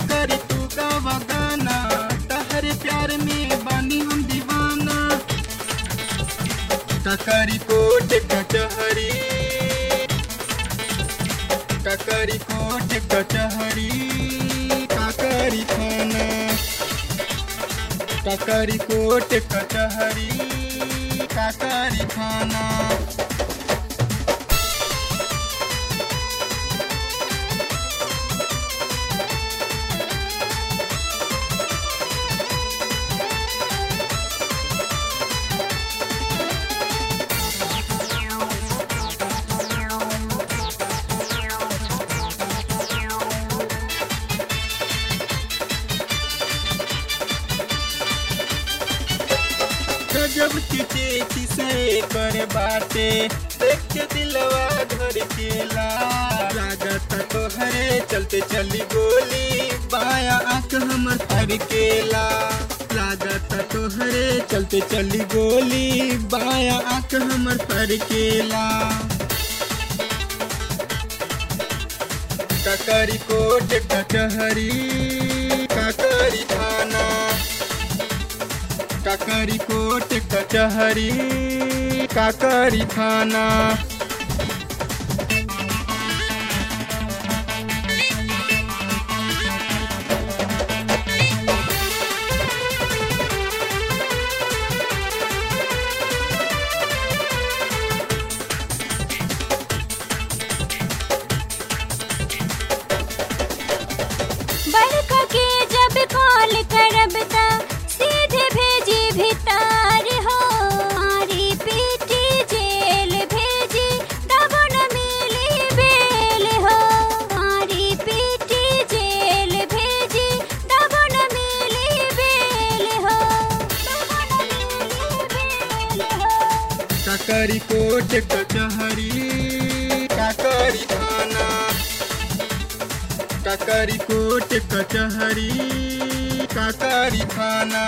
करी तू का वगाना तहरे प्यार में बानी हम दीवाना ककरी कोट कचहरी ककरी कोट कचहरी काकरी थाना ककरी कोट कचहरी काकरी थाना गजब की चेची से करे बाटे देख के दिलवा घर केला लागत तोहरे चलते चली गोली बाया आंख हमर फर केला लागत तोहरे चलते चली गोली बाया आंख हमर फर केला ककरी कोट कचहरी ककरी थाना काकरी कोट कचहरी काकरी थाना बरखा के जब कॉल करब त सीधे भेजी भितार हो मारी पीटी जेल भेजी तब न मिली बेल हो मारी पीटी जेल भेजी तब न मिली बेल हो तब न मिली बेल हो काकरी कोट कचहरी काकरी थाना काकरी कोट कचहरी काकरी थाना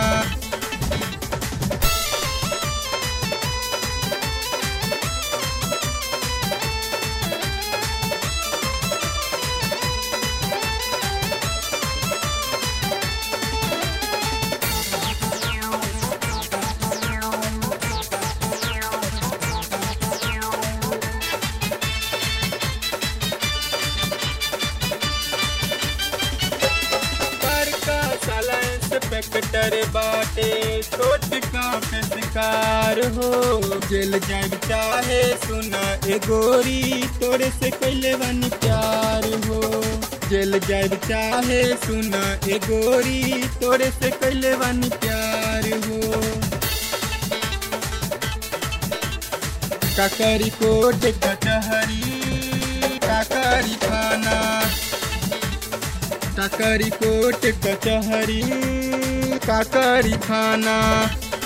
बड़का साला इंस्पेक्टर बाटे छोट का पे शिकार हो जेल जाब चाहे सुना ए गोरी तोरे से कैले बनी प्यार हो जेल जाब चाहे सुना ए गोरी तोरे से कैले बनी प्यार हो काकरी कोट कचहरी काकरी थाना काकरी कोट कचहरी काकरी थाना